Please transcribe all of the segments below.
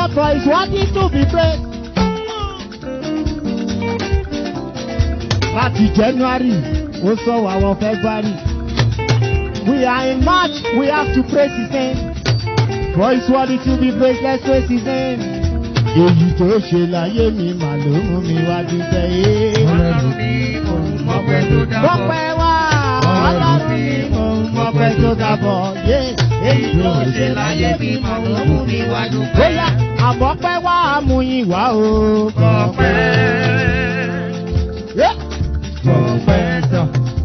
Lord for his worthy to be praised. Láti January, ó sọ wà wọ February. We are in March, we have to praise his name. For his worthy to be praised, let's praise his name. Èyí tó ṣe láyé mi mà ló mú mi wá dúpẹ́ yé. Ọlọ́run mi, òun mọ̀pẹ́ tó dábọ̀. Mọ̀pẹ́ wá, ọlọ́run mi mò ń mọ̀pẹ́ tó dábọ̀ yé. Èyí tó ṣe láyé mi mọ̀ ló mú mi wá dúpẹ́. Bóyá àmọ́pẹ́ wá àmúyìn wá o. Ọpẹ́, Yé. ọpẹ́ tán.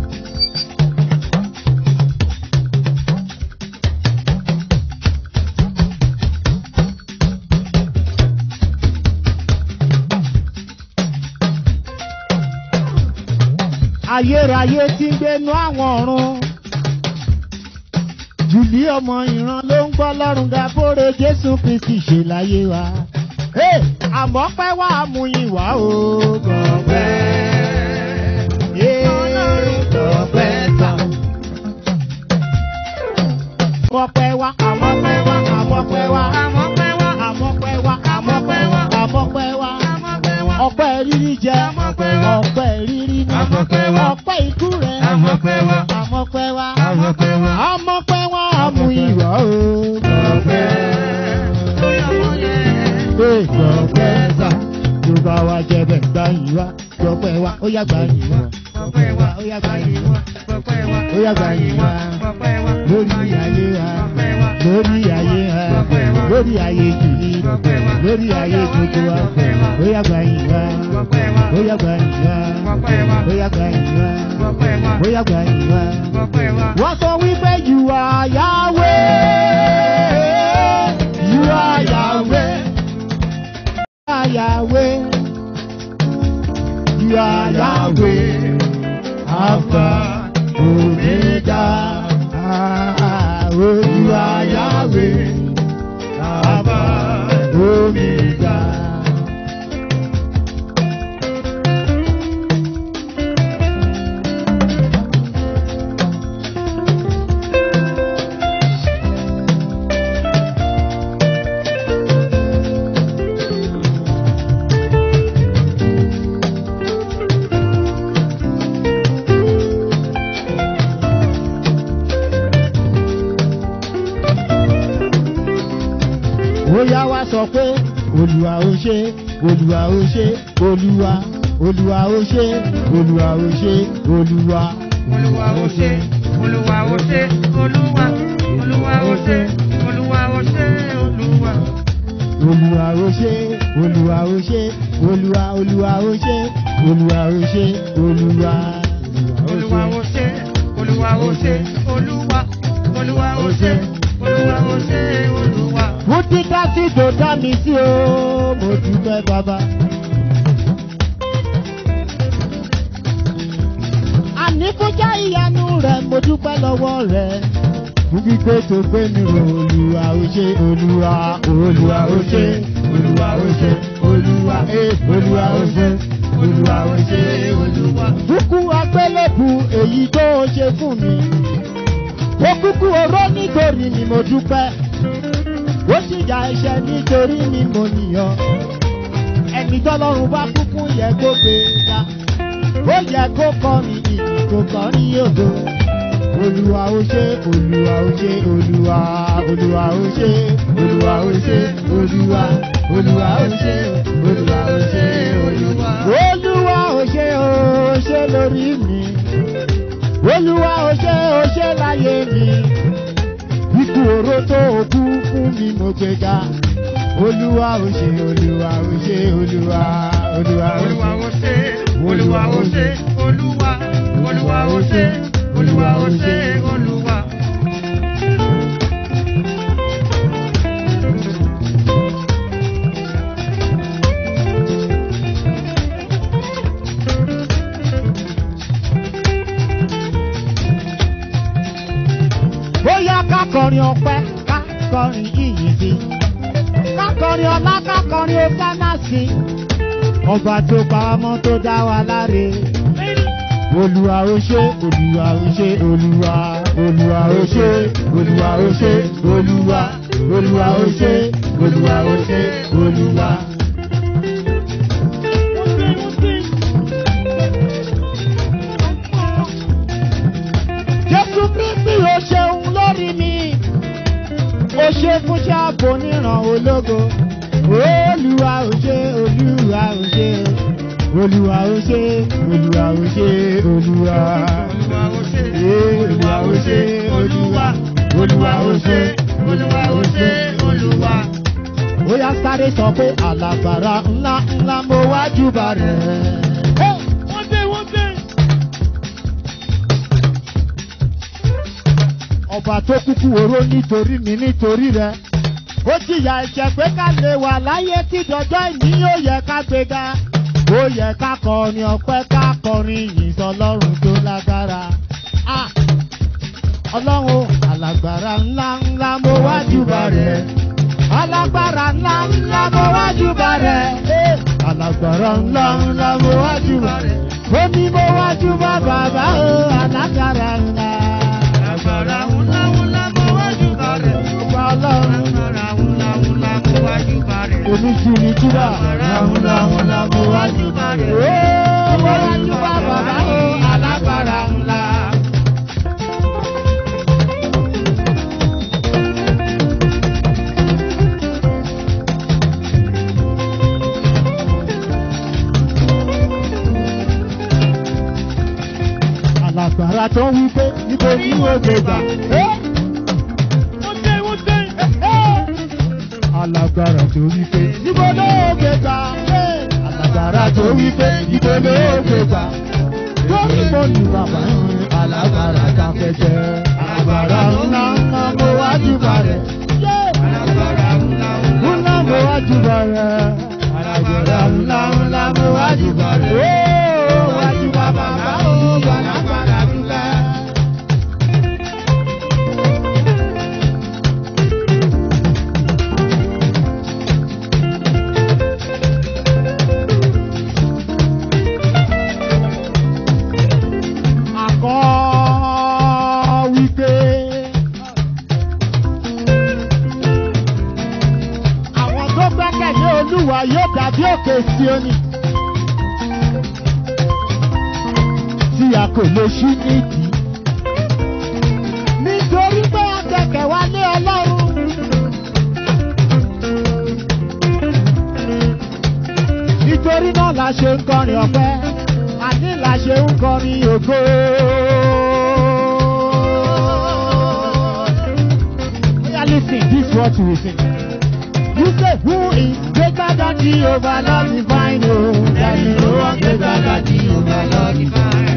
ayérayé tí ń gbénú àwọn ọ̀run. Jùlí ọmọ ìran ló ń gbọ́ lọ́rùn ga bóre Jésù Kristi ṣe láyé wa. Hey, àmọ́ pẹ́ wá àmúyìn wá o. Gbọ̀ngbẹ́. Ọlọ́run tọpẹ́ tán. Àmọ́ pẹ́ wá, àmọ́ pẹ́ wá, àmọ́ pẹ́ wá. Àmọ́ pẹ́ wá, Àmọ́ pẹ́ wá, àmọ́ pẹ́ wá, àmọ́ pẹ́ wá. àmọ́ pẹ́ wá. Ọpẹ́ rírí jẹ, Àmọ́ pẹ́ wá. ọpẹ́ rírí mu. Àmọ́ pẹ́ wá. Ọpẹ́ ikú rẹ̀, Àmọ́ pẹ́ wá. àmọ́ pẹ́ wá. Àmọ́ pẹ́ wá. Àmọ́ pẹ́ wá àmúyìn wá o. Ọpẹ́, lórí ọmọ yẹn. Gbọ̀ngbẹ́ sá, tó bá wa jẹ bẹ̀ gbá yìí wá. Gbọ̀ngbẹ́ wa, ó yá gbá yìí wá. Ọpẹ́ wá, ó yá gbá yìí wá. ọpẹ́ wá. Ó yá gbá yìí wá. Ọpẹ́ wá. Lórí ayé wa, Ọpẹ́ wá. lórí ayé wa, lórí ayé jìnnì, Ọpẹ́ wá. lórí ayé gbogbo wa. Ó yá gbá yìí wá. Ọpẹ́ wá. Ó yá gbá yìí wá. Ọpẹ́ wá. Ó yá gbá yìí wá. Ọpẹ́ wá. Ó yá gbá yìí wá. Ọpẹ́ wá. Wọ́n sọ wípé you are Yahweh. You are Yahweh. You are Yahweh. You are Yahweh. Alpha, Omega. Ah, oh, you are Yahweh. Alpha, Omega. Bóyá wá sọ pé Olúwa ó ṣe, Olúwa ó ṣe, Olúwa, Olúwa ó ṣe, Olúwa ó ṣe, Olúwa. Olúwa ó ṣe, Olúwa ó ṣe, Olúwa, Olúwa ó ṣe, Olúwa ó ṣe, Olúwa. Olúwa ó ṣe, Olúwa ó ṣe, Olúwa, Olúwa ó ṣe, Olúwa ó ṣe, Olúwa. Olúwa ó ṣe, Olúwa ó ṣe, Olúwa, Olúwa ó ṣe, Olúwa ó ṣe, Olúwa. Mo ti ká sí tó dá mi sí o, mo dúpẹ́ bàbá. Àní kó já ìyanu rẹ̀, mo dúpẹ́ lọ́wọ́ rẹ̀. Fún gbígbé tó gbé mi rò, Olúwa ó ṣe, Olúwa, Olúwa ó ṣe, Olúwa ó ṣe, Olúwa, eh, Olúwa ó ṣe, Olúwa ó ṣe, Olúwa. Kúkú agbélébù èyí tó o ṣe fún mi. Ó kúkú oró nítorí ni mo dúpẹ́ ó sì ya ẹ̀ṣẹ̀ nítorí ni mo nìyàn ẹni tọ́lọ́run bá kúkú yẹ kó gbé ga ó yẹ kó kọrin ìyìn tó kọrin ògo olúwa ó ṣe olúwa ó ṣe olúwa olúwa ó ṣe olúwa ó ṣe olúwa olúwa ó ṣe olúwa ó ṣe olúwa. olúwa ó ṣe ó ṣe lórí mi olúwa ó ṣe ó ṣe láyé mi ikú oró tó o kú fún mi mo gbé ga olúwa ó ṣe olúwa ó ṣe olúwa olúwa ó Olúwa ṣe. ó ṣe, Olúwa ó ṣe, Olúwa, Olúwa ó ṣe, Olúwa ó ṣe, Olúwa. bóyá kákọrin ọpẹ́ kákọrin ìyìn sí kákọrin ọlá kákọrin ọsánà sí ọba tó pa ọmọ tó dá wa láre olúwa ó ṣe olúwa ó ṣe olúwa olúwa ó ṣe olúwa ó ṣe olúwa olúwa ó ṣe olúwa ó ṣe olúwa. jésù kristi ó ṣeun lórí mi ó ṣe fún ṣáàbò níran ológo olúwa ó ṣe olúwa ó ṣe olúwa ó ṣe olúwa ó ṣe olúwa Olúwa ó ṣe, olúwa Olúwa ó ṣe, Olúwa ó ṣe, Olúwa. ó yá sáré sọ pé alágbára ńlá ńlá mo wá júbà rẹ̀. Wọ́n dé, wọ́n dé. ọba tó kúkú oró nítorí mi nítorí rẹ ó jìyà ẹ̀jẹ̀ pé ká lè wà láyé tí dọjọ́ ìní yóò yẹ ká gbéga ó yẹ ká kọrin ọpẹ́ ká kọrin yìí sọlọ́run tó lágbára Ah! ọlọ́run alágbára ńlá ńlá mo wá júbà rẹ alágbára ńlá ńlá mo wá júbà rẹ Eh! alágbára ńlá ńlá mo wá júbà rẹ ó ní mo wá júbà bàbá o alágbára ńlá. Agbára ńlá ńlá mo wájú bá rẹ̀. Ọba ọlọ́run Agbára ńlá ńlá mo wájú bá rẹ̀. oníṣu ni túbà. Agbára ńlá ńlá mo wájú bá rẹ̀. Ó mo wá túbà bàbá o alágbára ńlá. Alágbára tó ń wí pé níbo ni ó gbé gbà. Wọ́n dé, wọ́n dé. alágbára tó wí pé níbo ló gbé gbà. alágbára tó wí pé níbo ló gbé gbà. lórí mo ní bàbá alágbára ká fẹ́ jẹ́. alágbára ńlá ńlá mo wá júbà rẹ̀. Agbára ńlá ńlá. ńlá mo wá júbà rẹ̀. alágbára ńlá ńlá mo wá júbà rẹ̀. ó wá júbà bàbá ó alágbára ńlá. akọ́ wípé àwọn tó gbẹ́kẹ̀lé olúwa yóò dàbí òkè Síónì tí a kò lè ṣí nídìí nítorí pé a gbẹ̀kẹ̀ wá lé ọlọ́run. nítorí náà la ṣe ń kọrin ọpẹ́ àní la ṣe ń kọrin ògo. Oya lis ten this is what we sing. You say who is greater than Jehovah Lord divine o. There is no one greater than Jehovah Lord divine.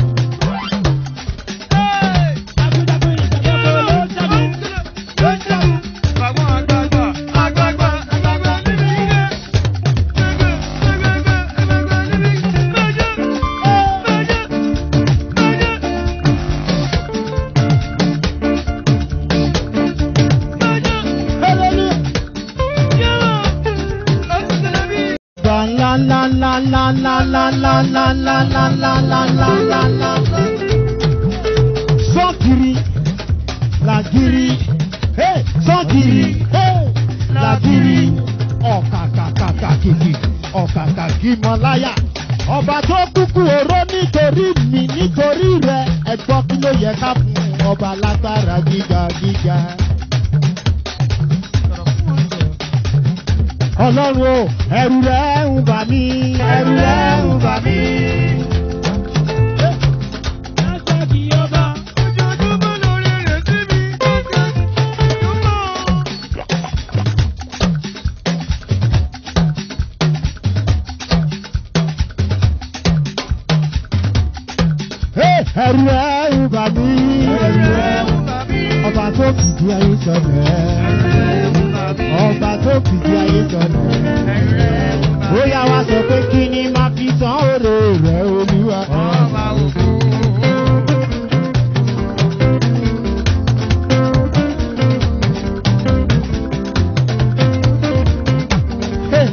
Hallelujah. Ba la la la la la la la la la la la la la la la la. Sọ́kiri làgiri hey, sọ́kiri hey, làgiri ọ̀kàkàkàkìkì ọ̀kàkàkìmọ̀láyà. Ọba tó kúkú oró nítorí mi nítorí rẹ̀ ẹ̀gbọ́n kí ló yẹ ká fún ọba lágbára gíga gíga. Ọlọ́run o, ẹ̀rù rẹ̀ ń bà mí, ẹ̀rù rẹ̀ ń bà mí. Hey, Ẹ̀rù rẹ̀ ń bà mí, ẹ̀rù rẹ̀ ń bà mí. Ọba tó fìdí ayé sọ̀rọ̀ ọba tó fìdí ayé sọ̀rọ̀ ó yá wá sọ pé kí ni máa fi san òrè rẹ̀ olúwa. Hey.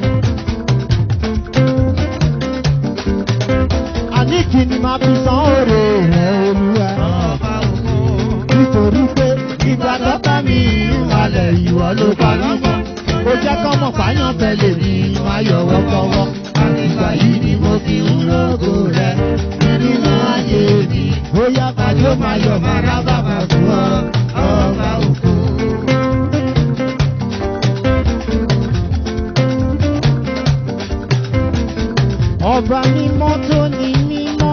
àní kí ni máa fi san òrè rẹ̀ olúwa. nítorí pé ìgbà tó bá mi ìwàlẹ̀ ìwọ ló parí mọ́. Ó jẹ́ kọ́mọ̀ fáyàn tẹ̀lé mi máa yọ̀ wọ́kọ́wọ́. Àgbà yìí ni mo fi ń lógo rẹ̀ nínú ayé mi. Bóyá kájọ́ máa yọ̀ máa rá bàbà fún ọ, ọba òkú. Ọba mímọ́ tó ní mímọ́.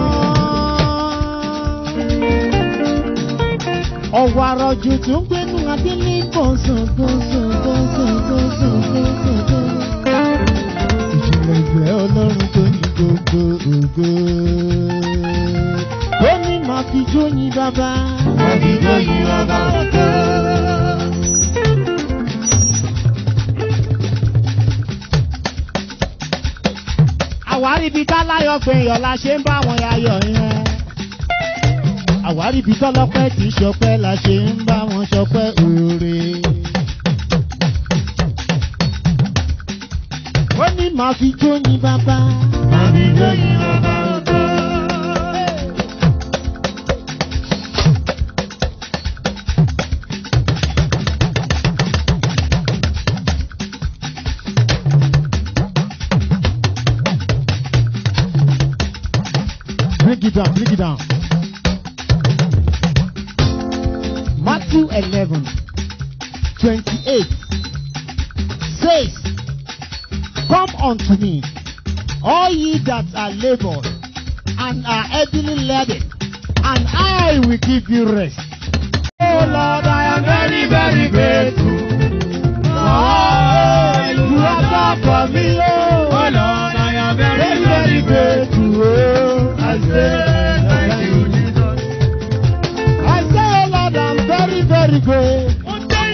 Ọ̀wọ̀ àrọ̀jù tó ń gbénu abílí gbọ̀nsán gbọ̀nsán gbọ̀nsán gbọ̀nsán gbọ̀nsán gbọ̀nsán. Ìjìnlẹ̀ ìfẹ́ ọlọ́run tó ní gbogbo ògo. Ó ní màá fi jóyin bàbá. Màá fi jóyin bàbá ògo. àwárí ibi táláyọ̀ gbẹ̀yọ̀ la ṣe ń bá wọn yayọ̀ yẹn. àwárí ibi tọ́lọ́pẹ́ tí ṣọpẹ́ la ṣe ń bá wọn ṣọpẹ́ òre. ó ní màá fi jóyin bàbá. màá fi jóyin bàbá ògo. Bring it down, bring it down. Matthew 11, 28 says, Come unto me, all ye that are labored and are heavily laden, and I will give you rest. Oh Lord, I am very, very grateful. Oh, you have done for me, oh. Oh Lord, I am Very, very grateful. Oh, I say, Thank you, Jesus. I say, oh Lord, I'm very, very grateful.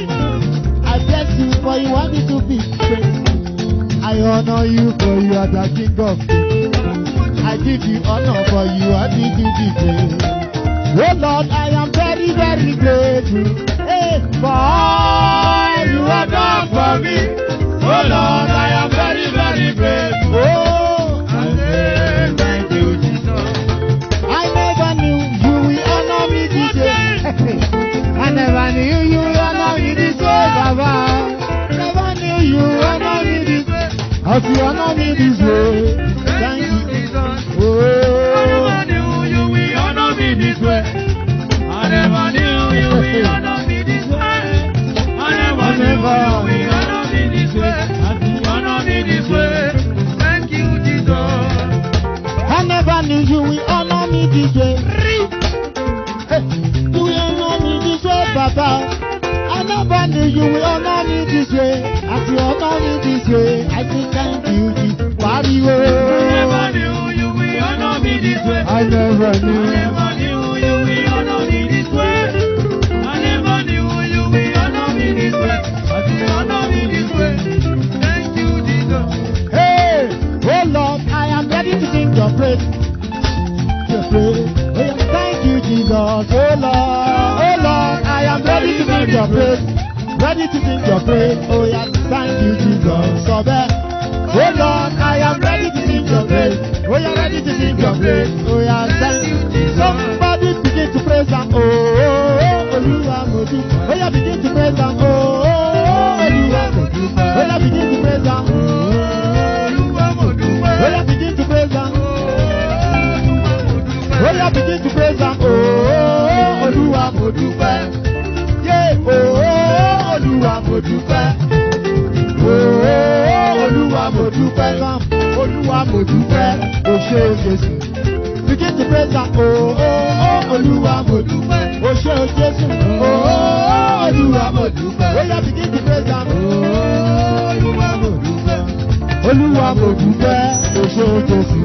I bless you for you want me to be great. I honor you for you are the king of kings. I give you honor for you are the king of kings. Oh Lord, I am very, very grateful. Hey, for all you have done for me. Oh Lord, I am very, very grateful. Oh, I say thank you, Jesus. I never knew you will honor me this way. I never knew you will honor me this way, Baba. Never knew you will honor me this way. As you honor me this way, Thank thank you, you. Jesus. I Oh, never knew you will honor me this way. I never knew you will honor me this way. I never knew you will honor me this way. Honor me this way. Thank you, Jesus. I never knew you will honor me this way. Hey, You will honor me this way, Baba. I never knew you will honor me this way. As you honor me this way, I say thank you, Jesus. I never Wario. knew you will honor me this way. I never I knew. never knew you will honor me this way. I never knew you will honor me this way. But you honor me this way. Thank you, Jesus. Hey, oh Lord, I am ready to sing your praise. Your praise. Oh, yeah, thank you, Jesus. Oh Lord, oh Lord, I am ready to sing your praise. Ready to sing your praise. Oh yeah, thank you, Jesus. So bad. Oh Lord, I am ready to sing your praise. Oh yeah, ready to sing your praise. Oh yeah, thank you. Somebody begin to praise and oh, oh, oh, Olúwa mo dúpẹ́. Oh yeah, begin to praise and oh, oh, oh, Olúwa mo dúpẹ́. Oh yeah, begin to praise and oh, Olúwa mo dúpẹ́. Oh yeah, begin to praise and Olúwa mo dúpẹ́. Oh yeah, begin to praise and oh, Olúwa mo dúpẹ́. Yeah, oh, Olúwa mo dúpẹ́. Oh, Olúwa mo dúpẹ́. Come, Olúwa mo dúpẹ́. O ṣé o Jésù. Begin to praise and oh, oh, Olúwa mo dúpẹ́. O ṣé o Jésù. Oh, Olúwa mo dúpẹ́. Oh yeah, begin to praise and oh, Olúwa mo dúpẹ́. Olúwa mo dúpẹ́. O ṣé o Jésù.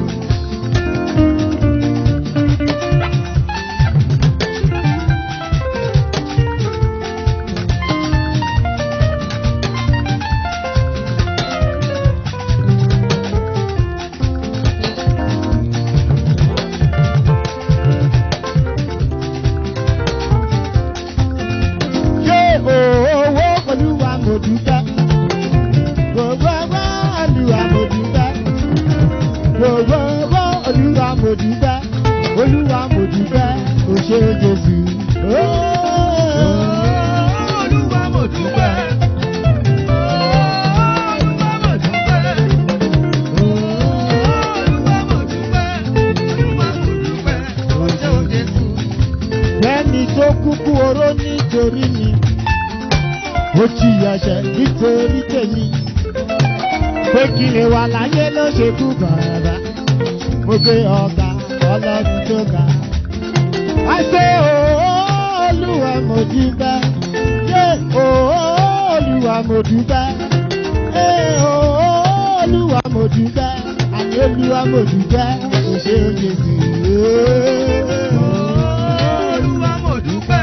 Ṣé owó Olúwa mo dúpẹ́? Gbogbo ọgbọ́ Olúwa mo dúpẹ́. Gbogbo ọgbọ́ Olúwa mo dúpẹ́. Olúwa mo dúpẹ́. O ṣé Jésù. Olúwa mo dúpẹ́. ẹni tó kúkú oró nítorí mi ó ti yẹ̀ṣẹ̀ nítorí tèmi pé kí lè wà láyé ló ṣe kú bàbá mo gbé ọ̀gá ọlọ́run tó ga. I say ooo olúwa mo dúpẹ́ yé ooo olúwa mo dúpẹ́ yé ooo olúwa mo dúpẹ́ àti olúwa mo dúpẹ́ kò ṣe é ṣe sí i. Olúwa mo dúpẹ́.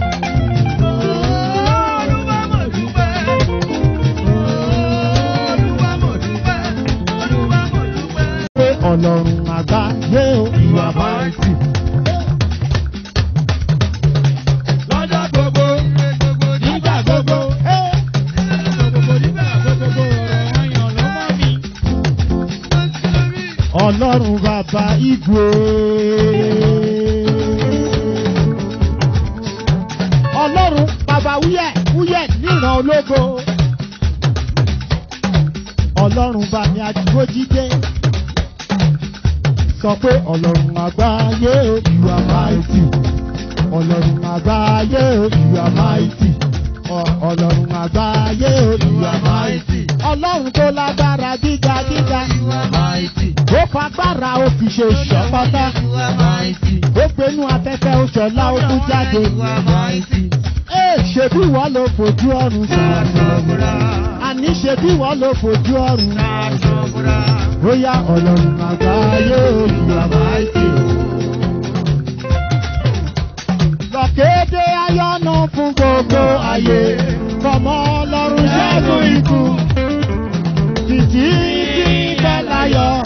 Olúwa mo dúpẹ́. Olúwa mo dúpẹ́. Olúwa mo dúpẹ́. pé ọlọ́run àgbáyé o ìwà máa ń tì. Lọ́jọ́ gbogbo, nígbà gbogbo, gbogbo nígbà gbogbo ọ̀rọ̀ ayọ̀ ló mọ́ mi. ọlọ́run bàbá ìgbò. ọlọ́run bàbá wúyẹ̀ wúyẹ̀ níran ológo. ọlọ́run bá mi àdìgbòjídé. sọ pé ọlọ́run àgbáyé o you are mighty. ọlọ́run àgbáyé o you are mighty. Ọ- ọlọ́run àgbáyé o you are mighty. ọlọ́run tó lágbára gíga gíga. ó fagbára ó fi ṣe ìṣọ́pátá. ó gbénú afẹ́fẹ́ ó ṣọlá ó kú jáde. Ee, ṣebí wọ́n ló fojú ọ̀run sọ̀rọ̀. àní ṣebí wọ́n ló fojú ọ̀run. bóyá ọlọ́run àgbáyé òyìnbó àmáìtì. lọ́kéde ayọ́nà fún gbogbo ayé fọmọ ọlọ́run ṣẹ́gun ikú. títí tí bẹ́ẹ̀ láyọ̀.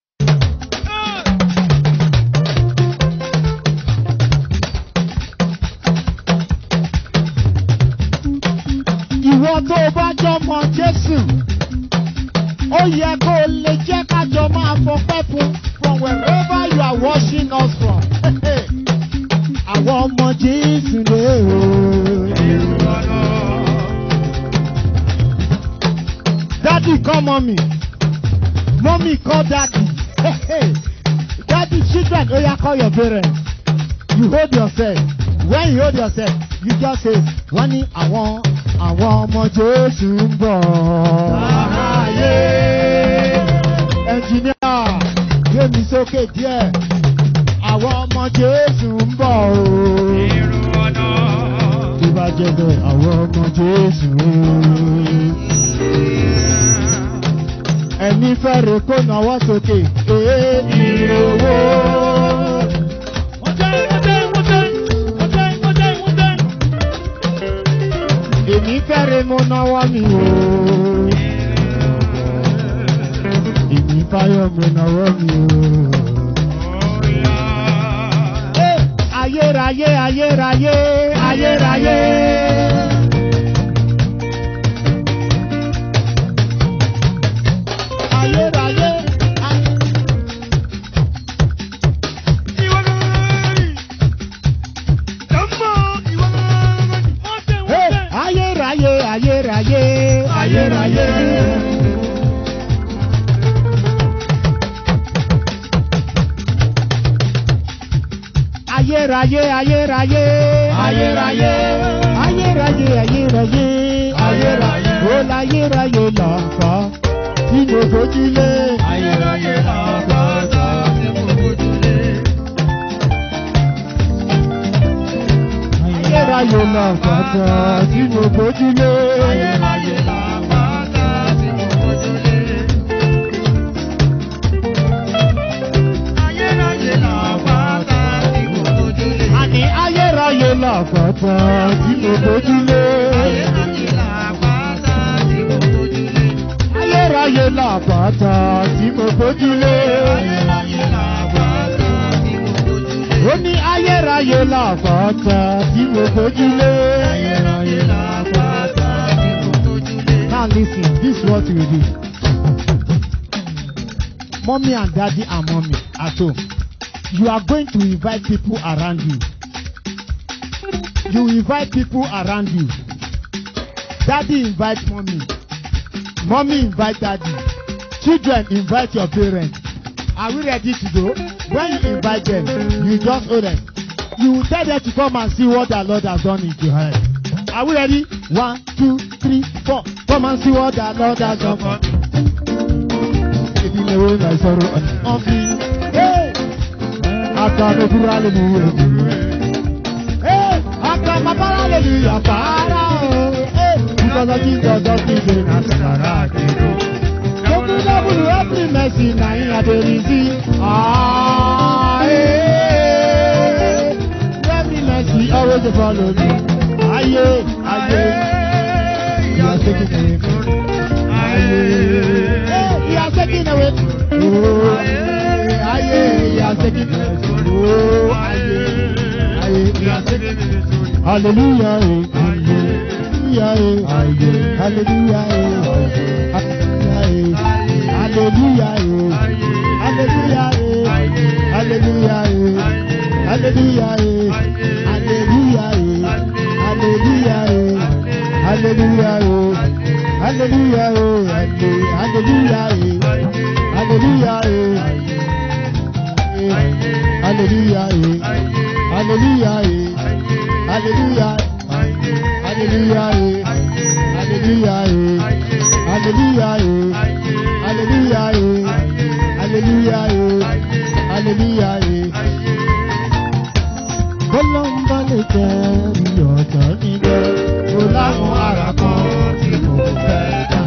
ìwọ tó o bá jọmọ jésù ó yẹ kó o lè jẹ́ kájọ máa fọpẹ́ fún from wherever you are watching us from. àwọn ọmọ jésù lè o. daddy call mommy mommy call daddy daddy children oya call your parents you hold yourself when you hold yourself you just say wọ́n ní àwọn àwọn ọmọ jésù ń bọ̀. Àráyé. ẹnjìníà gbé mi sókè díẹ̀ àwọn ọmọ jésù ń bọ̀ o. tó bá jẹ́ bẹ́ẹ̀ àwọn ọmọ jésù o. ẹni fẹ́rẹ̀ kó náwó sókè. ee ire owó. èmi fẹ́rẹ̀ mo náwó mi o. èmi fáyọ̀ mo náwó mi o. Eh, ayérayé ayérayé ayérayé. ayérayé ay- Eh, ayérayé ayérayé ayérayé. ayérayé ayérayé ayérayé ayérayé ayérayé ayérayé ó láyérayé lọ́kọ́ tí mo gbójúlé. Ayérayé làbàtà tí mo gbójúlé. ayérayé lọ́kọ́ tí mo gbójúlé. Ayérayé làbàtà tí mo gbójúlé. Ayérayé làbàtà tí mo gbójúlé. àní ayérayé lọ́kọ́ tí mo gbójúlé. Ayérayé làbàtà tí mo gbójúlé. ayérayé lọ́kọ́ tí mo gbójúlé. Ayérayé làbàtà tí mo gbójúlé. ó ní ayérayé lọ́kọ́ tí mo gbójúlé. Ayérayé làbàtà tí mo gbójúlé. Now listen, this is what you do. Mommy and daddy and mommy at home. You are going to invite people around you. You invite people around you. Daddy invite mommy. Mommy invite daddy. Children invite your parents. Are we ready to go? When you invite them, you just hold them. You tell them to come and see what the Lord has done in your head. Are we ready? One, two, three, four. Come and see what the Lord has done for me. If you know my sorrow on me. Hey! After the poor hallelujah. Hey! After my power hallelujah. Para. oh. Hey! Because of Jesus, just living as a character. Open level every mercy na him I dey receive. Ah, eh, every mercy always dey follow me. Aye, aye, you are taking away. Aye, eh, you are taking away. Oh, aye, you are taking away. Oh, aye, aye, you are taking away. Hallelujah, eh, hallelujah, eh, hallelujah, eh, hallelujah, eh, hallelujah, eh, hallelujah, eh, hallelujah, eh, hallelujah, eh, hallelujah, eh, hallelujah, eh, hallelujah, eh, hallelujah, eh, hallelujah, eh, hallelujah, eh, hallelujah, eh, hallelujah, eh, hallelujah, hallelujah, eh, hallelujah, eh, hallelujah, eh, hallelujah, eh, hallelujah, eh, hallelujah, eh. Bọ́lọ́mbà lè tẹ́ mi ọ̀tọ̀ níbẹ̀, mo láwọn ara kan tí mo fẹ́ dá.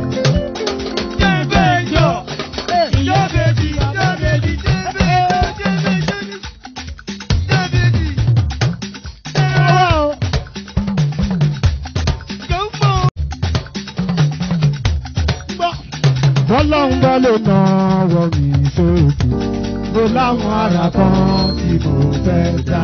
Oh, gbọ́. Bọ́lọ́mbà lè nà wọ mi sókè, mo láwọn ara kan tí mo fẹ́ dá.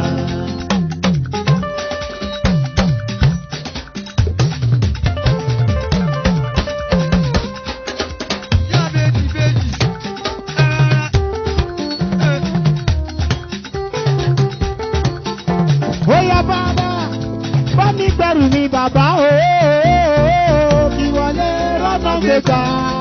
Bóyá bàbá bá mi gbẹ̀rù mi bàbá ooo kí wọlé rọ́nà gbégbá.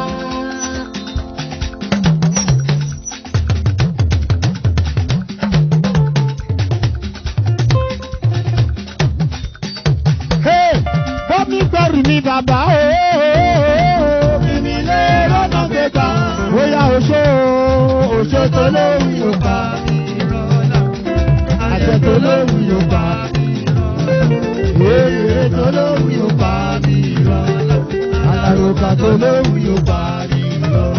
Hey, bá mi gbẹ̀rù mi bàbá ooo kí mi lé rọ́nà gbégbá. Bóyá oṣó oṣó tó lóhùn yóò bá mi rọ́nà. Àjẹ tó lóhùn yóò bá mi Èrè tó lóhùn yóò bá mi rọ́nà. Àlàròkà tó lóhùn yóò bá mi rọ́nà.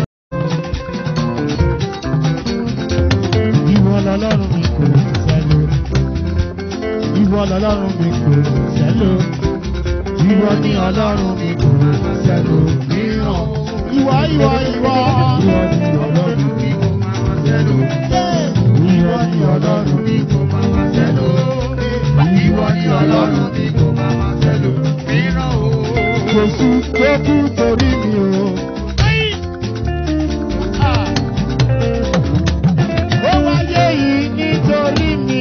Ìwọ lọlọ́run mi kò sẹ́lò. Ìwọ lọlọ́run mi kò sẹ́lò. Ìwọ ni ọlọ́run mi kò sẹ́lò mìíràn. Ìwọ ìwọ ìwọ. Ìwọ ni ọlọ́run mi kò máa sẹ́lò. Ìwọ ni ọlọ́run mi kò máa sẹ́lò. Ìwọ ni ọlọ́run mi kò máa sẹ́lò mìíràn o. Jésù tó kú torí mi o. Ó wáyé yìí nítorí mi.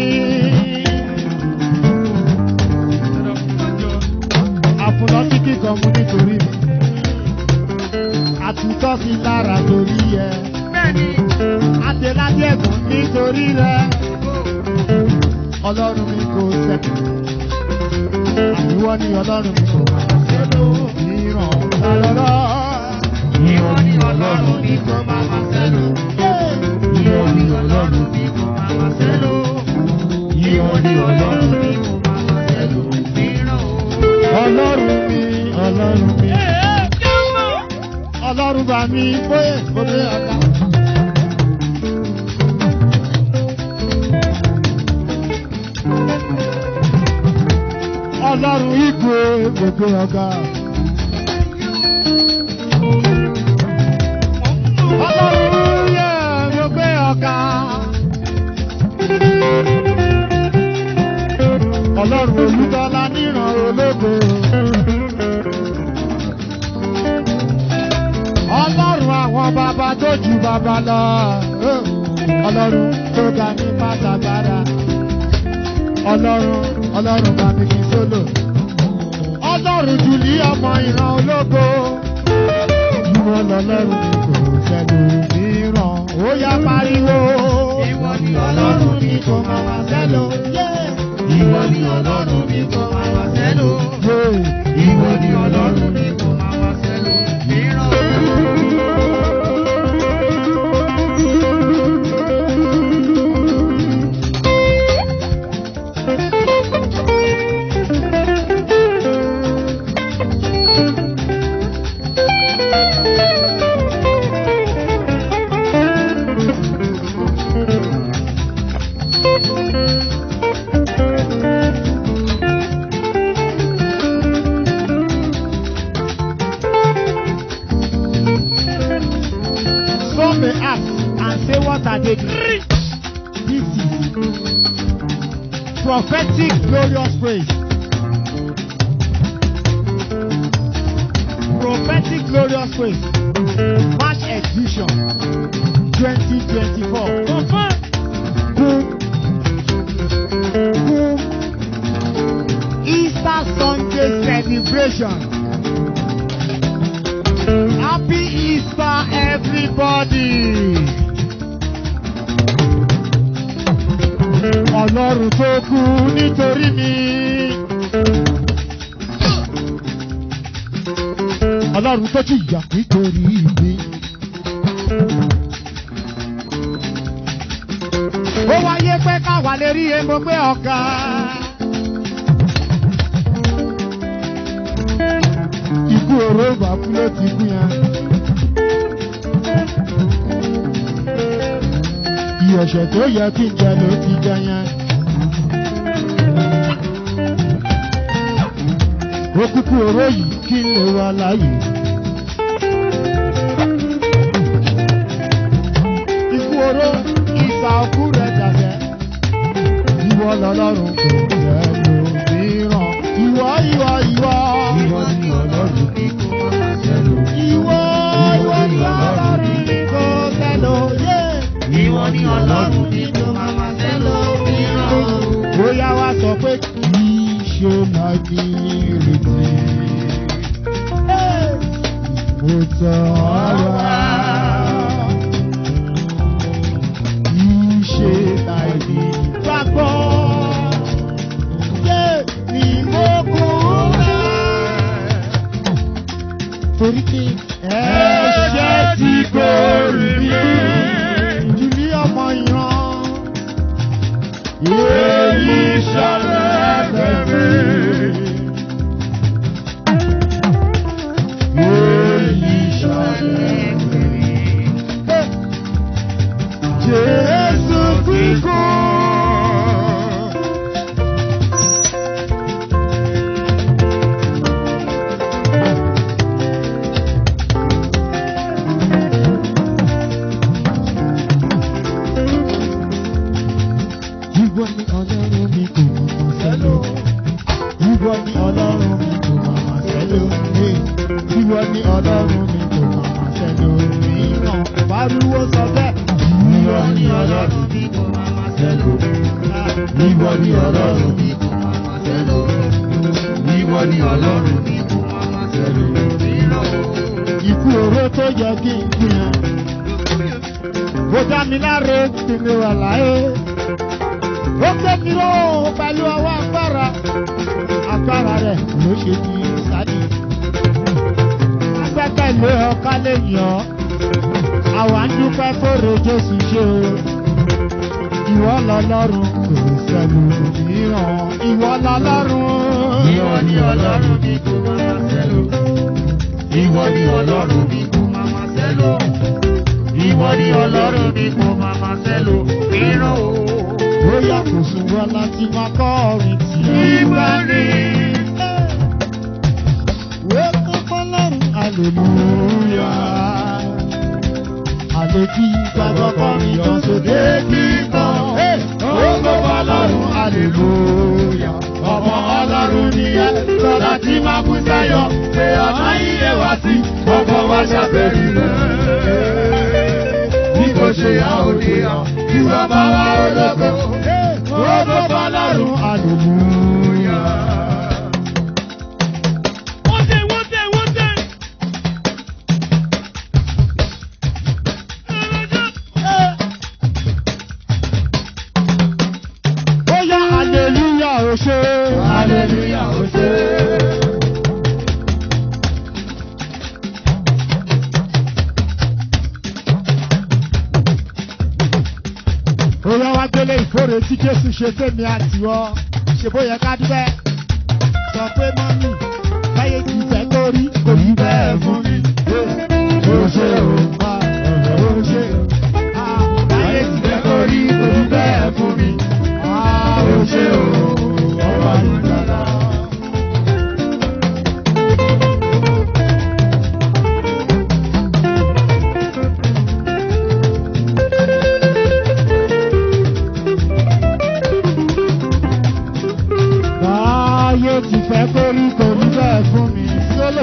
Àfùnà kíkì kan mú nítorí mi. Àtúntọ́ sí lára torí ẹ. Adéládé ẹ̀gbọ́n nítorí rẹ. Ọlọ́run mi kò sẹ́kù. Àníwọ́ ni ọlọ́run mi kò máa sẹ́lò mìíràn lọ́lọ́lọ́. Ìwọ ni ọlọ́run mi kò máa sẹ́lò. Ìwọ ni ọlọ́run mi kò máa sẹ́lò. Ìwọ ni ọlọ́run mi kò máa sẹ́lò mìíràn o. Ọlọ́run mi, ọlọ́run mi. Ọlọ́run bá mi bóyè bóyè ọ̀la. Ọlọ́run igwe gbogbo ọ̀gá. Ọlọ́run yẹ gbogbo ọ̀gá. Ọlọ́run olùtọ́lá níran ológo. Ọlọ́run àwọn bàbá tó ju bàbá lọ. Ọlọ́run tó ga ní pátágbára. Ọlọ́run Ọlọ́run bá mi kí sólò. Ọlọ́run jùlí ọmọ ìran ológo. Ìwọ lọ́lọ́run mi kò sẹ́nu mìíràn. ó yá pariwo. Ìwọ ni Ọlọ́run mi kò máa wá sẹ́lò. Ìwọ ni Ọlọ́run mi kò máa wá sẹ́lò. Ìwọ ni Ọlọ́run mi kò máa wá sẹ́lò. Mìíràn. Some may ask and say, What are they doing? This is prophetic glorious praise. Prophetic glorious praise. March exhibition 2024. Boom. Boom. Easter Sunday celebration. Happy Easter, everybody! Ọlọ́run tó kú nítorí mi. Ọlọ́run tó jìyà nítorí mi. Ó wáyé pé káwa lè rí epo pé ọ̀gá. Ikú oró ìgbàkú ló ti kú yẹn. Ìyẹ̀ṣẹ̀ tó yẹ kí n jẹ ló ti jẹ yẹn. Ó kúkú oró yìí kí n lè wà láàyè. Ikú oró ìsà òkú rẹ̀ dàbẹ̀. Ìwọ lọ́lọ́run kò jẹ́ lòmíràn. Ìwọ ìwọ ìwọ. Ìwọ ni Ọlọ́run mi kò máa wá sẹ́lò. Ìwọ ìwọ ni ọlọ́run kò tẹ̀lé òye. Ìwọ ni Ọlọ́run mi kò máa wá sẹ́lò. Mìíràn. Bóyá wá sọ pé kì í ṣe máa ní ìrètí. Mo tọ̀ ọ́ wá. Kì í ṣe máa ní gbàgbọ́. Ṣé ni mo kú rẹ̀? Torí pé ẹ̀ṣẹ̀ ti gbòòrì mi. Jùlí ọmọ ìran. Èyí ṣọlẹ̀ bẹ̀rẹ̀. Èyí ṣọlẹ̀ bẹ̀rẹ̀. Jésù ti kú. Ìwọ ni ọlọ́run mi kò mọ̀ mọ̀ sẹ́lò. Ìwọ ni ọlọ́run mi kò mọ̀ mọ̀ sẹ́lò. Ìwọ ni ọlọ́run mi kò mọ̀ mọ̀ sẹ́lò. Mìíràn pariwo sọ bẹ́ẹ̀. Ìwọ ni Ọlọ́run mi kò máa wá sẹ́lò. Ìwọ ni Ọlọ́run mi kò máa wá sẹ́lò. Ìwọ ni Ọlọ́run mi kò máa wá sẹ́lò. Mìíràn. Ikú oró tó yẹ kí n kú yẹn. Ó dá mi láre kí mi wà láyé. Ó gbé mi ró pẹ̀lú ọwọ́ agbára. Agbára rẹ̀ ló ṣe di sádì. Agbẹ́kẹ̀lé ọ̀ká lè yàn ọ́. Àwa ń dúpẹ́ fóore Jésù ṣe o. Ìwọ lọ́lọ́run kò sẹ́nu mìíràn. Ìwọ lọ́lọ́run. Ìwọ ni Ọlọ́run mi kò máa wá sẹ́lò. Ìwọ ni Ọlọ́run mi kò máa wá sẹ́lò. Ìwọ ni Ọlọ́run mi kò máa wá sẹ́lò. Mìíràn o. Bóyá kò sùn wọ́n láti máa kọ́ orin tì í. Ìgbà ni. Wékọ́ fọlọ́run, aleluya. Àlejò gbàgbọ́ kọrin yọ sóde kíkan. Wékọ́ fọlọ́run, aleluya. Ọmọ ọlọ́run ni ẹ lọ́la tí máa kú sẹ́yọ̀. Pé ọ̀nà ilé wá sí, ọkọ̀ wá ṣàbẹ̀rù rẹ̀. Bí kò ṣe yá òde hàn, kí bàbá wa ológo. Wékọ́ fọlọ́run, aleluya. Hallelujah, ó ṣe. Oyá wá gbélé ìkórè tí Jésù ṣe fẹ́mi àtiwọ́. Ṣé bóyá ká dúpẹ́? Sọ pé mọ́mì, báyé ti fẹ́ kórí, kò ní bẹ́ẹ̀ fún mi. Ó ṣe o, ó ṣe o. Báyé ti fẹ́ kórí, kò ní bẹ́ẹ̀ fún mi. Ó ṣe o, ọba ìgbàlá. Báyé ti fẹ́ kórí kò ní bẹ́ẹ̀ fún mi sólò.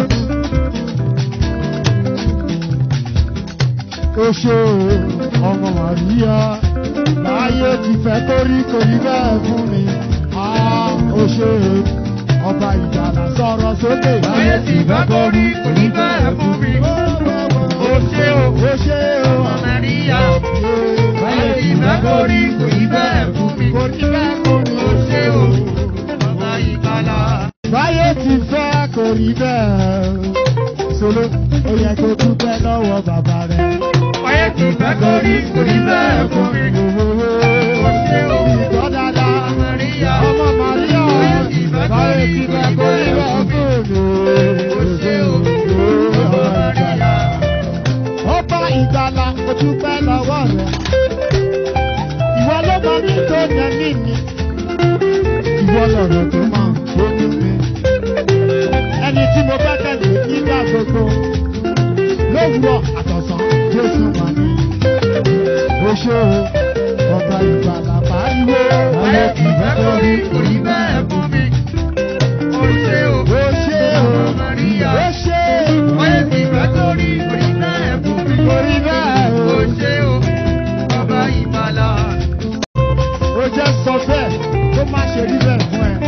Ó ṣe o, ọmọ Màríyá. Báyé ti fẹ́ kórí kò ní bẹ́ẹ̀ fún mi. Ah, Ó ṣe o, ọba ìjàlá sọ̀rọ̀ sókè. Báyé ti fẹ́ kórí, kò ní bẹ́ẹ̀ fún mi. Ó ṣe o, Ó ṣe o, ọmọ Màríyá. Báyé ti fẹ́ kórí, kò ní bẹ́ẹ̀ fún mi. kò ní bẹ́ẹ̀ fún mi. Ó ṣe o, ọba ìgbàlà. Báyé ti fẹ́ kò rí bẹ́ẹ̀. Solo, ó yẹ kó dúpẹ́ lọ́wọ́ bàbá rẹ̀. Báyé ti fẹ́ kórí, kò ní bẹ́ẹ̀ fún mi. Ó ṣe o, Ìgbọ́ dáadáa. ọmọ Màríyá. Ọmọ Màríà. Báyé ti fẹ́ kò rí bẹ́ẹ̀ fún mi. Ó ṣe o, ọmọ Màríyá. Ọba ìgbàlà ó dúpẹ́ lọ́wọ́ rẹ̀. Ìwọ ló mọ ní tó yẹ mí mi. Ìwọ lọ̀rọ̀ tó máa ń gbójú mi. Ẹni tí mo fẹ́ tẹ̀lé nígbà gbogbo. Lówùrọ̀ àtọ̀sán Jésù mà ní. Ó ṣe o, ọba ìgbàlà pariwo. Báyé ti fẹ́ kórí, kò ní bẹ́ẹ̀ fún mi. Ó ṣe o, Ó ṣe o, ọmọ Màríyá. ó ṣe o. Báyé ti fẹ́ kórí, kò ní bẹ́ẹ̀ fún mi. Kò rí bẹ́ẹ̀ o. Ó ṣe o, ọba ìgbàlà. ó jẹ́ sọ bẹ́ẹ̀ tó má ṣe rí bẹ́ẹ̀ fún ẹ.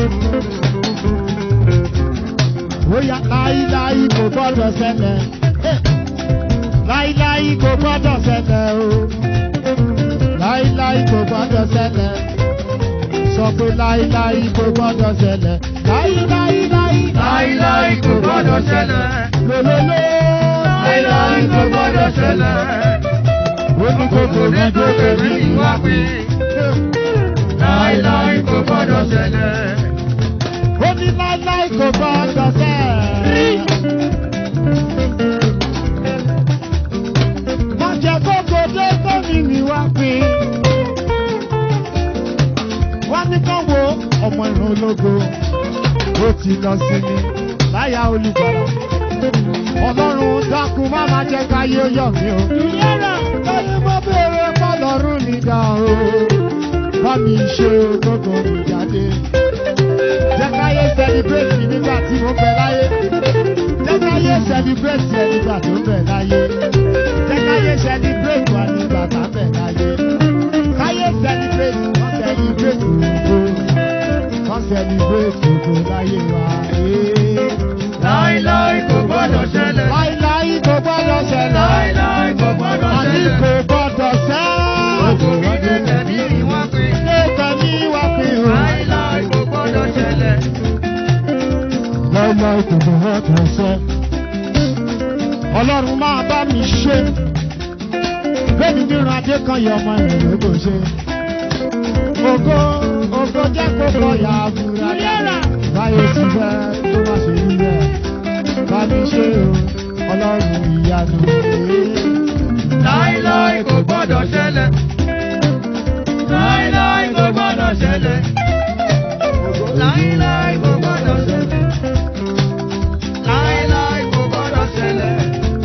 ó yá láíláí kò gbọ́dọ̀ ṣẹlẹ̀. láíláí kò gbọ́dọ̀ ṣẹlẹ̀ o. láíláí kò gbọ́dọ̀ ṣẹlẹ̀. sọ pé láíláí kò gbọ́dọ̀ ṣẹlẹ̀. láíláí láí. Láíláí kò gbọ́dọ̀ ṣẹlẹ̀. lólóló. Láíláí kò gbọ́dọ̀ ṣẹlẹ̀. ó ní kò tó ní Òkòdé tó kẹ̀mí ìwà pé. Láíláí kò gbọ́dọ̀ ṣẹlẹ̀. ó ní láíláí kò gbọ́dọ̀ ṣẹlẹ̀. Má jẹ́ kókó dé tómi mi wá pín. Wá ní kán wo ọmọ ìrún ológo. Ó ti lọ sí mi láyà olùgbàlà. Ọlọ́run dákun má má jẹ́ káyé ó yọ̀ mí o. Ìyára lọ́yìn mo béèrè pọ́lọ́run mi dá o. Bá mi ṣe ògógó mi jáde. Jẹ́ káyé celebrate mi nígbà tí mo bẹ láyé. Jẹ́ káyé celebrate ẹ nígbà tó bẹ láyé. Jẹ́ káyé celebrate wa nígbà tá bẹ láyé. Káyé celebrate wọ́n celebrate ògo. Wọ́n celebrate ògo láyé wa. Ee. Láíláí kò gbọ́dọ̀ ṣẹlẹ̀. Láíláí kò gbọ́dọ̀ ṣẹlẹ̀. Láíláí kò gbọ́dọ̀ Àní ṣẹlẹ̀. kò gbọ́dọ̀ ṣẹ́. Òkòdé kẹ̀mí ìwà pé. Ilé tẹ̀mí wá fi hàn. Láíláí kò gbọ́dọ̀ ṣẹlẹ̀. Láíláí kò gbọ́dọ̀ ṣẹ́. Ọlọ́run máa bá mi ṣe. Bẹ́ẹ̀ni nínú adé kan yẹ ọmọ ìrìn kò ṣe. Ògo ògo jẹ́ kó kọ ya àbúrà. Báyọ̀ ti fẹ́ tó má ṣe rí bẹ́ẹ̀. Bá mi ṣe o, ọlọ́run ìyanu. Láíláí kò gbọ́dọ̀ ṣẹlẹ̀. Láíláí kò gbọ́dọ̀ ṣẹlẹ̀. Láíláí kò gbọ́dọ̀ ṣẹlẹ̀. Láíláí kò gbọ́dọ̀ ṣẹlẹ̀.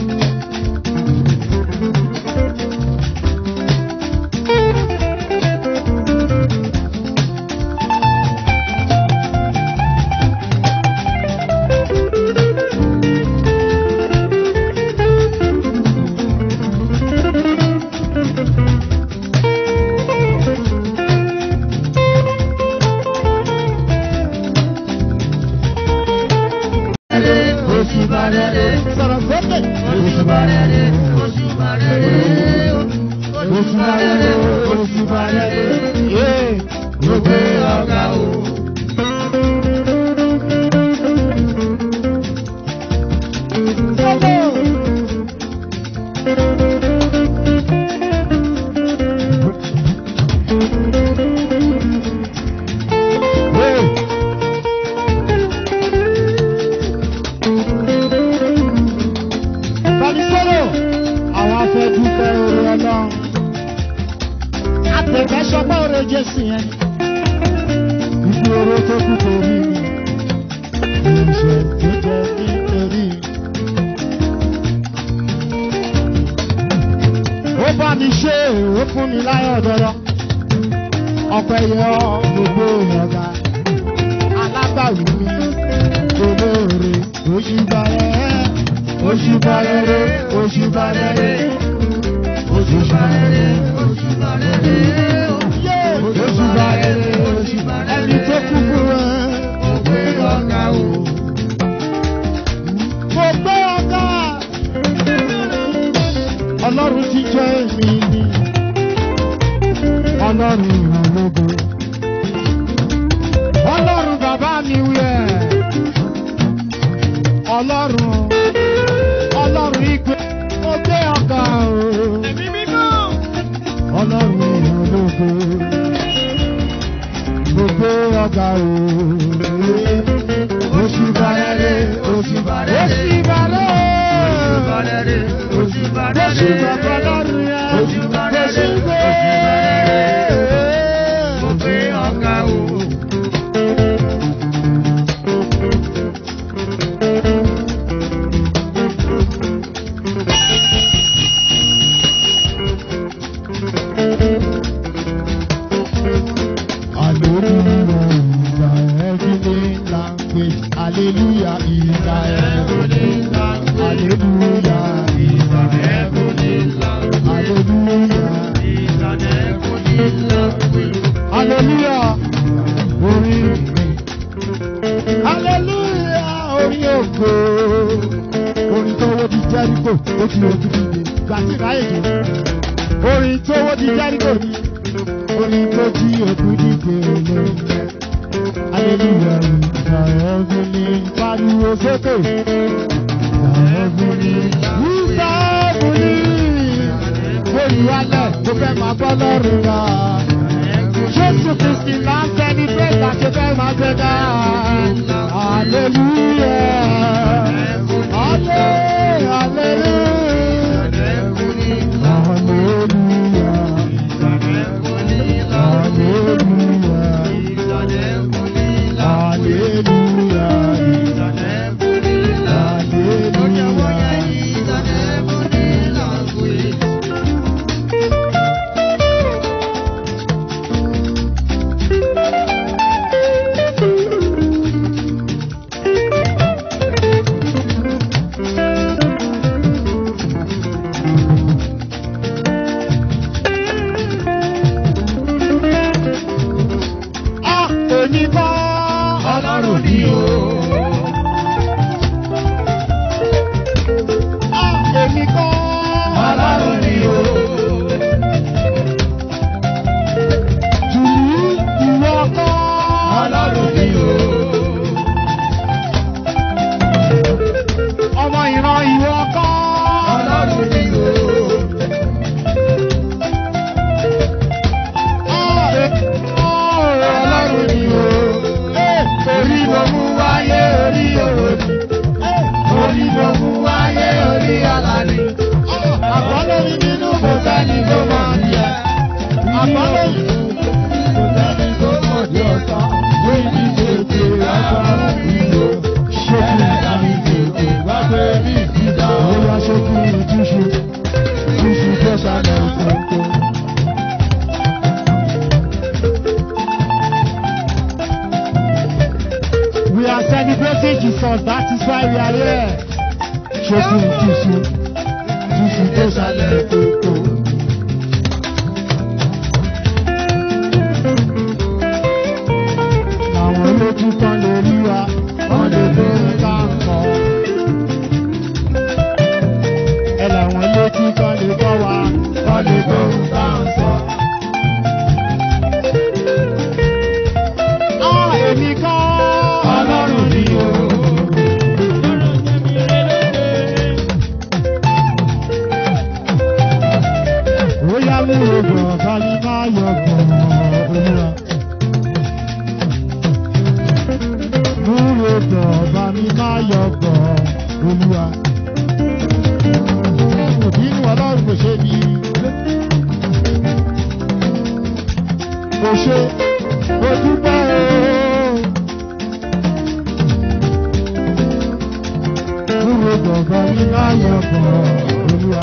Oṣù bàrẹ̀rẹ̀. Sọ̀rọ̀ sókè. Oṣù bàrẹ̀rẹ̀. Oṣù bàrẹ̀rẹ̀. Oṣù bàrẹ̀rẹ̀. Oṣù bàrẹ̀rẹ̀. Yé. Mo gbé ọ̀gá o. sọpọ́ oore Jésù yẹn. Ibi oró tó kú torí mi, ìṣẹ̀ tó jẹ́ nítorí. Ó bá mi ṣe ó fún mi láyọ̀ dọ́dọ́. Ọpẹ́ yẹ ọ́ gbogbo ìyọ̀gá. Alágbàwí mi, olóore, oṣù bàrẹ̀, oṣù bàrẹ̀, oṣù bàrẹ̀, oṣù bàrẹ̀, oṣù bàrẹ̀, oṣù bàrẹ̀, ẹni tó kú fún ẹ. Mo gbé ọ̀gá o. Mo gbé ọ̀gá. Ọlọ́run ti jẹ́ mi ní. Ọlọ́run ìrànlọ́gbọ̀. Ọlọ́run bàbá mi wí ẹ̀. Ọlọ́run Ọlọ́run ìgbé. Mo gbé ọ̀gá o. Ọlọ́run ìrànlọ́gbọ̀. Mo gbé ọ̀gá o. Oṣù Bàrẹ́rẹ́, oṣù Bàrẹ́rẹ́, oṣù Bàrẹ́rẹ́. Oṣù bàbá lọ́rùn yá. Oṣù gbé. Mo gbé ọ̀gá o. Hallelujah is thy heavenly language. Hallelujah is thy heavenly language. Hallelujah. Hallelujah. Orí mi. Hallelujah. Orí ògo. Orin tó wó di Jẹ́ríkò, ó ti ojú dìde. Gbàtí ráyè jù. Orin tó wó di Jẹ́ríkò ni. Orin tó jí òkú dìde olóńgbẹ. Hallelujah. Ìgbà ẹ̀fúnni pariwo sókè. Ìgbà ẹ̀fúnni. Ìgbà ẹ̀fúnni. Olùwalẹ̀ tó fẹ́ máa bọ́ lọ́rùn wa. Jésù Kristi máa ń tẹni bẹ́ẹ̀ láti fẹ́ máa gbé dá. Hallelujah. Halle, hallelujah. Hallelujah. Hallelujah. Ah, èmi kọ́. Ọlọ́run ni o. Ah, èmi kọ́. Ọlọ́run ni o. Jùlí ìwọ kọ́. Ọlọ́run ni o. Ọmọ ìran ìwọ kọ́. Ọlọ́run ni o. Ah, èmi kọ́. Ọlọ́run ni o. Eh, Orí mo mú wáyé orí òwò ni. Orí mo mú wáyé orí ọ̀la ni. Ah, àbálòrí nínú Kò sẹ́ni tó mọ̀ ní ẹ. àbálòrí. Kò sẹ́ni tó mọ̀ ní ọ̀sán. Lóyún tètè ẹ̀fọ́ ìlò. Ẹlẹ́dàá mi tètè wá gbé mi síta. Bóyá ṣókí ìtúṣu, túṣu tó sálẹ̀ òkòkò. We are celebrating Jesus, that is why we are here. Ṣókí ìtúṣu, túṣu tó sálẹ̀ òkòkò. Àwọn olójú kan lè rí wa, wọ́n lè lórí ká ń kọ́. ẹ làwọn létí kan lè bọ́ wa kọ́ lè gbóhùn tá à ń sọ. Á èmi kọ́ Ọlọ́run ni o. ó yá mú rògbò ọ̀gá ní máa yọ gbọ̀n olúwa. Mú rògbò ọ̀gá ní máa yọ gbọ̀n olúwa. Òbí inú ọlọ́run kò ṣe bí. o ṣe o dúpẹ́ o. Kúrò gbọ̀ngàn ní láyọ̀ bọ̀ olúwa.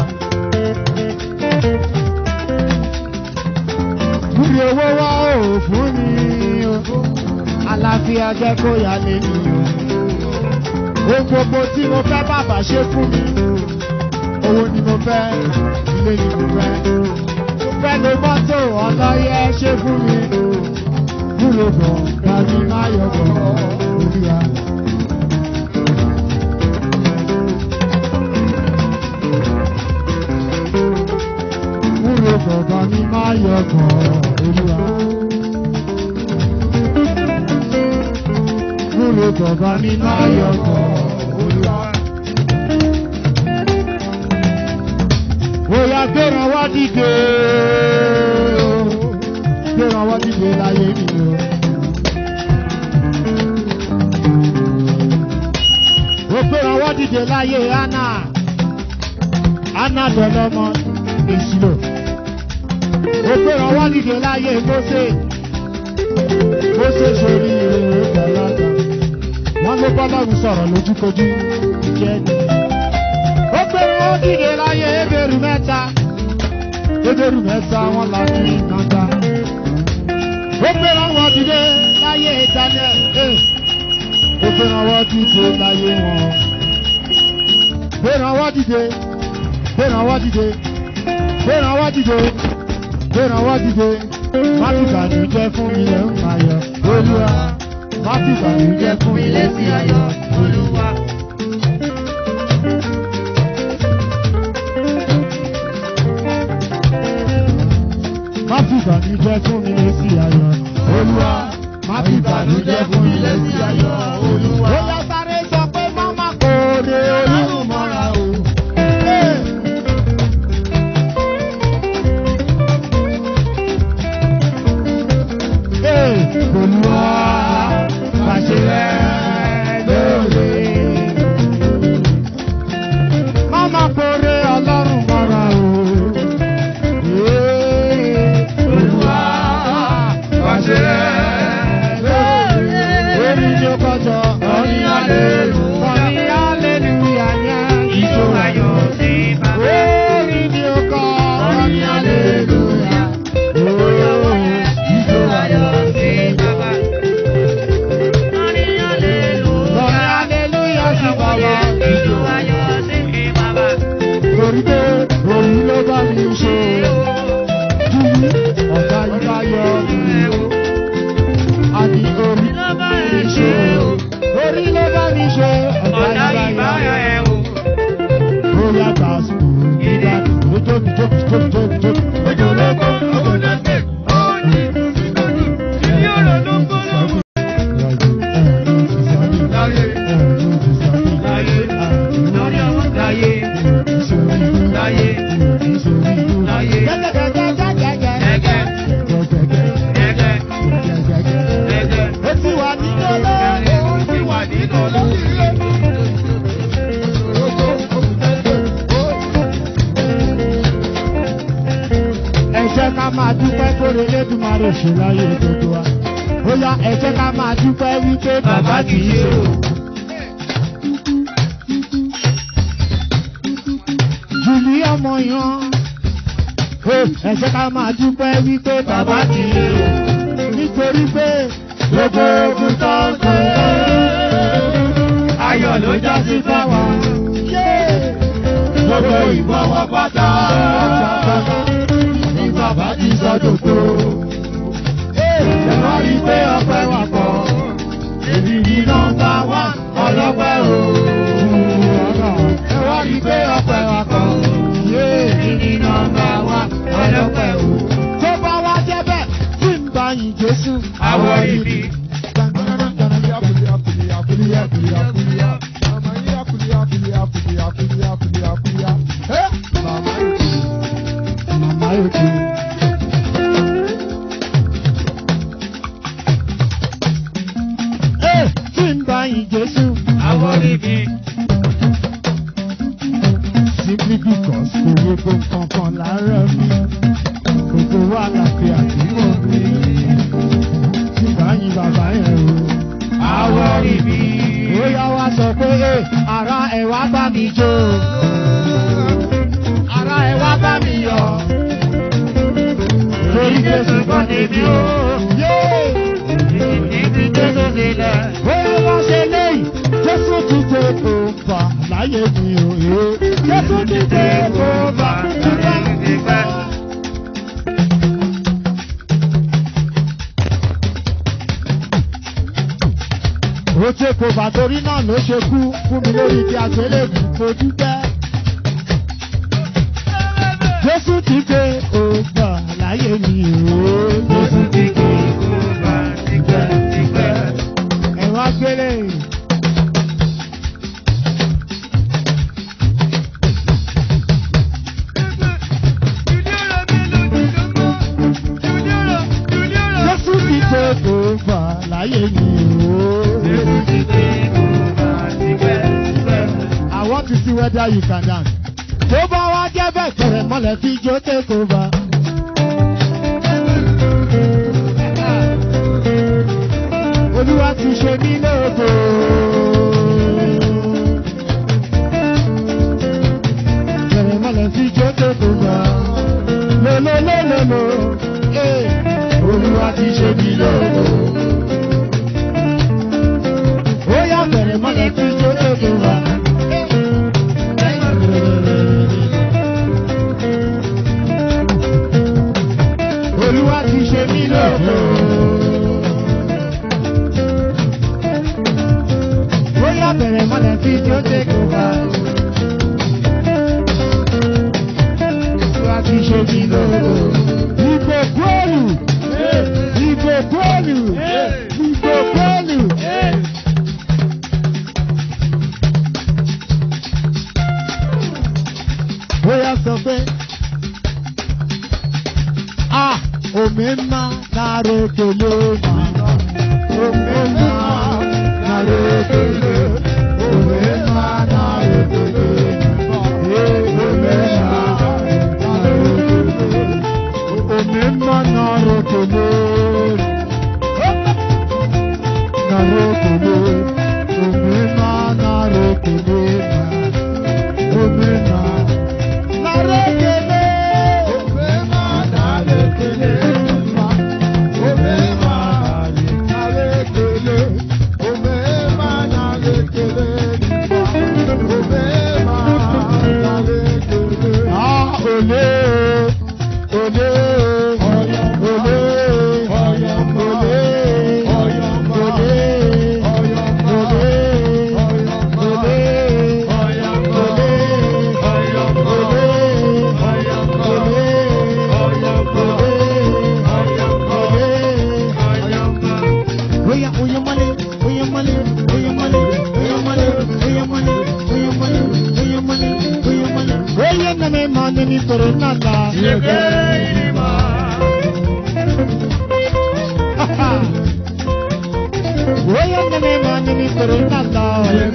Kúrò owó wá ò fún mi o. Àlàáfíà jẹ́ kó yá lé mi o. Ohun gbogbo tí mo fẹ́ bàbá ṣe fún mi. Owó ni mo fẹ́, ilé ni mo fẹ́. Mo fẹ́ lo mọ́tò ọlọ́yẹ ṣe fún mi. Kúrò gbọ̀ngàn ní láyọ̀ bọ̀ olúwa. Kúrò gbọ̀ngàn ní láyọ̀ bọ̀ olúwa. Kúrò gbọ̀ngàn ní láyọ̀ bọ̀ olúwa. Bóyá gbéra wá dìde o, gbéra wá dìde láyé mi o. Ó gbéra wá dìde láyé Anna, Anna dọ̀lọ́mọ ìṣirò. Ó gbéra wá dìde láyé Mósè, Mósè sórí ìrere gbàlagbà. Wọ́n ló bọ́lọ́run sọ̀rọ̀ lójúkojú jẹ́ ni ó gbèrò ó dìde láyé ebèrú mẹ́ta ebèrú mẹ́ta wọn là ní kànga ó gbèrò wọn dìde láyé Daniel eh. ó gbèrò wọn dìde láyé wọn gbèrò wọn dìde gbèrò wọn dìde gbèrò wọn dìde gbèrò wọn dìde má fi bànújẹ́ fún mi lẹ́ ń ayọ̀ olúwa má fi bànújẹ́ fún mi lẹ́ sí ayọ̀ olúwa. má fi ìbànújẹ́ fún mi lé sí ayọ̀ olúwa má fi ìbànújẹ́ fún mi lé sí ayọ̀ olúwa. ó yá sáré sọ pé máma kò lè olúwa mọ́ra o. Olúwa pàṣẹ rẹ̀ lóore. Máma kò lè ọlọ́run mọ́ra o. Olúwa pàṣẹ rẹ̀ lórí ní ọkọjọ ọ̀ní àlèlúyà ọ̀ní àlèlúyà yẹn ìjọ ayọ̀ sí bàbá. Orí ní ọkọ ọ̀ní àlèlúyà ìjọ ayọ̀ sí bàbá. Ọ̀ní àlèlúyà sí bàbá. Ìjọ ayọ̀ sí bàbá. Torí pé òun ló bá mi ṣe ọ̀gá ibà yọ mí o. Àní orí ló bá mi ṣe o. Orí ló bá mi ṣe ọ̀gá ibà yọ mí o. Ó yá tàṣù ìgbà lójókì jókì jókì jókì jókì. Ojú olóko owó lọ́sẹ̀. Ìdí ọ̀rọ̀ ló ń gbọ́dọ̀. Láyé. Láyé. Lórí àwọn láyé. Láyé. Láyé. Gẹ́gẹ́. Gẹ́gẹ́. Gẹ́gẹ́. Ó ti wà nínú olóore. Ó ti wà nínú olóore. Ẹ jẹ́ ká máa dúpẹ́ kóre lédùmarè ṣe láyé gbogbo wa. Ó yá ẹ jẹ́ ká máa dúpẹ́ wípé bàbá kì í ṣe o. Jùlí ọmọ yan. Ẹ jẹ́ ká máa dúpẹ́ wípé bàbá kì í ṣe o. Nítorí pé gbogbo ogun tó ń pè é. Ayọ̀ ló já sí fáwa. Gbogbo ìbọn wọn pátá. Ní bàbá ti sọ́dọ̀ tó. Ẹ wá rí i pé ọpẹ́ wà pọ̀. Èmi ní nọ́mbà wá ọlọ́pẹ́ o. Ẹ wá rí i pé ọpẹ́ wà pọ̀. Èmi ní nọ́mbà wá ọlọ́pẹ́ o. Tó bá wá jẹ́ bẹ́ẹ̀, kí n bá yìn Jésù. Àwọ̀ ibi. Màmá yóò kú. Ẹ kí n bá yìn Jésù. Àwọ̀ ibi. Simply because kò yẹ kó kankan lára mi. Gbogbo wa la fi àdúgbò mi. lórí mi. Bóyá wá sọ pé "Ẹ, ara ẹ̀ wá bá mi jó. Ara ẹ̀ wá bá mi yọ̀. Torí Jésù kọ́ tèmi o. Yéé! Ibi Jésù sílẹ̀. Bóyá wá ṣe léyìí, Jésù ti tẹ kó fà láyé mi ò yé. Jésù ti tẹ kó fà nígbà. Ó ṣe kò bà torí náà ló ṣe kú fún mi lórí ti àgbélébù mo dúpẹ́. Jésù ti tẹ kó fà láyé mi ò yé. Jésù ti kí kó bá tipẹ́ tipẹ́. Ẹ̀rọ agbélé. Jésù ti tẹ kó fà láyé mi ò Jésù yé. ti kí kó bá tipẹ́ tipẹ́. I want to see whether you can dance. Tó bá wá jẹ́ bẹ́ẹ̀ kẹrẹ̀ mọ́lẹ̀ fi jó take over. Olúwa ti ṣe mí lógo. Kẹrẹ̀ mọ́lẹ̀ fi jó take over. Lololololo, eh, Olúwa ti ṣe mí lógo. Ó yá kẹrẹ̀ mọ́lẹ̀ fi jó take over. Olúwa ti ṣe mí lógo. Ó yá bẹ̀rẹ̀ mọ́lẹ̀ fi tí ó take over. Olúwa ti ṣe mí lógo. Ìbò bọ́ọ̀lù. Ìbò bọ́ọ̀lù. Ìbò bọ́ọ̀lù. Ó yá sọ pé. Ah, omemma nara ekele ma. Omemma nara ekele. Omemma nara ekele. Eh, omemma nara ekele. Omemma nara ekele. Nara ekele. Omemma nara ekele ma. Omemma nara ekele. Ah, olé, olé, olé, olé, olé, Oya, oya male, oya male, oya male, oya male, oya male, oya male, oya male, oya male. Oya na me mane ni toro nata. Oya na me mane ni toro nata.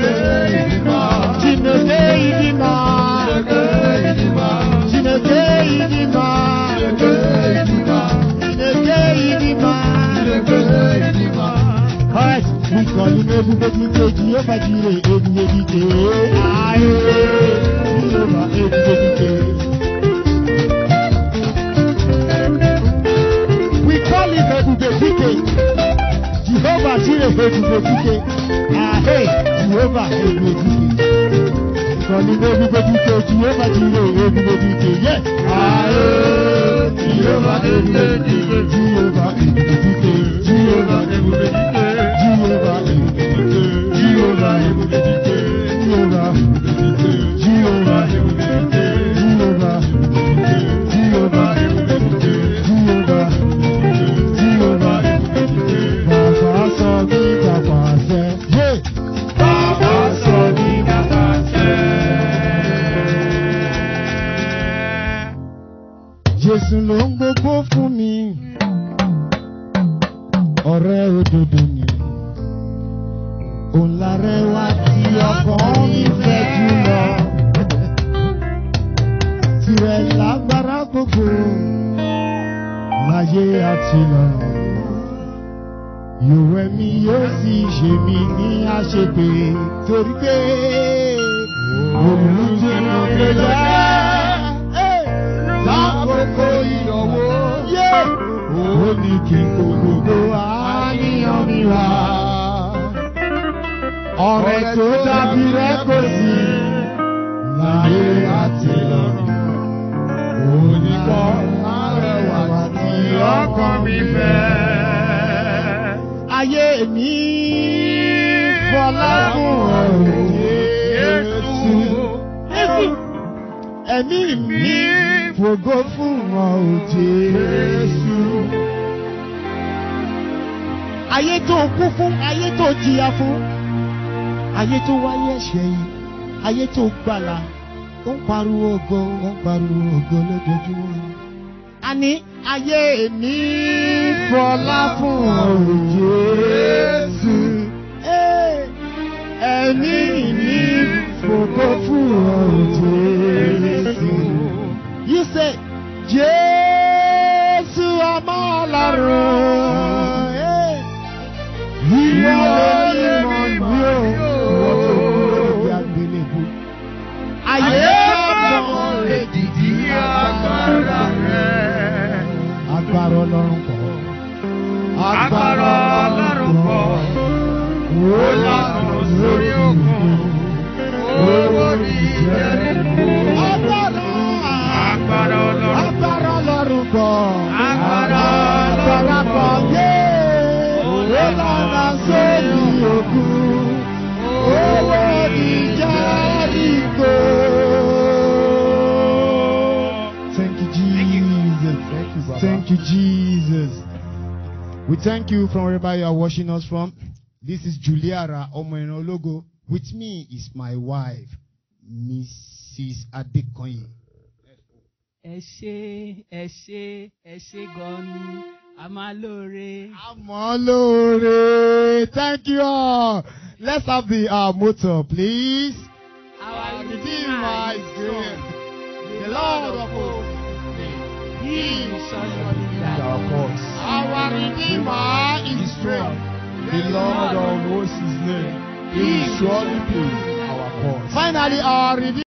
Chineke idima. Chineke idima. Chineke idima. Alright, we call him Ebube Dike, Jehovah Jireh, Ebube Dike. Aye, Jehovah Ebube Dike. We call him Ebube Dike, Jehovah Jireh, Ebube Dike. Aye, Jehovah Ebube Dike. We call him Ebube Dike, Jehovah Jireh, Ebube Dike. Yes. Aye, Jehovah Ebube Dike, Jehovah Ebube Dike, Jehovah Ebube Dike. Jehovah Ebubedike, Jehovah Ebubedike, Jehovah Ebubedike, Jehovah Ebubedike, Jehovah Ebubedike, Jehovah Ebubedike, Jehovah Ebubedike, Jehovah Ebubedike. Bàbá sọ mí dàgbà sẹ́. Yé! Bàbá sọ mí dàgbà sẹ́. Jésù ló ń gbogbo fún mi, ọ̀rẹ́ òdodo ni òun lárẹwà tí ọkàn mi fẹ́ jùlọ. Tirẹ̀ lágbára gbogbo láyé àti lọ́run. Yòówẹ́ mi yóò sì ṣe mí ní àṣepé torí pé olùdíje ló jẹ́. Lákòókò ìdánwò yé ó ní kí n kó gbogbo àníyàn mi wá. Ọ̀rẹ́ tó dàbí rẹ̀ kò sí láyé àti lọ́run. Oníkọ́ arẹwà tí ọkàn mi fẹ́. Ayé mi fọlá fún ọ̀rọ̀ Jésù. Ẹ̀mí mi fògo fún ọ̀rọ̀ Jésù. Ayé tó kú fún, ayé tó jìyà fún, ayé tó wáyé ẹ̀ṣẹ̀ yìí, ayé tó gbàlà, ó ń pariwo ògo, ó ń pariwo ògo lójoojúmọ́. Àní ayé mi fọlá fún ọ̀rọ̀ Jésù. Ẹ́, Ẹ̀mí mi fògo fún ọ̀rọ̀ Jésù. You say, Jésù ọmọ ọlọ́run. Ẹ́, Ìwọ lè mọ̀ mí o. Ìwọ tó kúrò ní àgbélébùú. Ayé ọmọ èdìdí agbára rẹ̀. Agbára ọlọ́run pọ̀. Agbára Ọlọ́run pọ̀. Ó lànà sórí òkun. Owó ní Jẹ́ríkò. Agbára. Agbára Ọlọ́run. Agbára ọlọ́run pọ̀. Agbára Agbára Ọlọ́run pọ̀ pọ̀. yé. Ó lànà sórí òkun. Owó ní Jẹ́ríkò. Thank you, Jesus. Thank you, Baba. Thank you, Jesus. We thank you from wherever you are watching us from. This is Juliara Omoenologo. With me is my wife, Mrs. Adekoye. ẹ ṣé ẹ ṣé ẹ ṣé gan ni a máa lóore. Amolore. Thank you all. Let's have the uh, motto, please. Our Redeemer is great. The Lord of hosts. He is surely Is our cause. Our Redeemer is strong. The Lord of hosts' name. He will surely please our cause. Finally, our Redeemer.